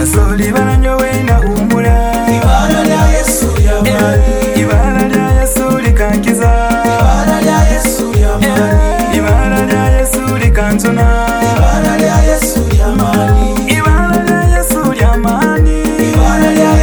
asohora ibanyo we na humura ibara rya yesu yabaye ibara rya yesu rikangiza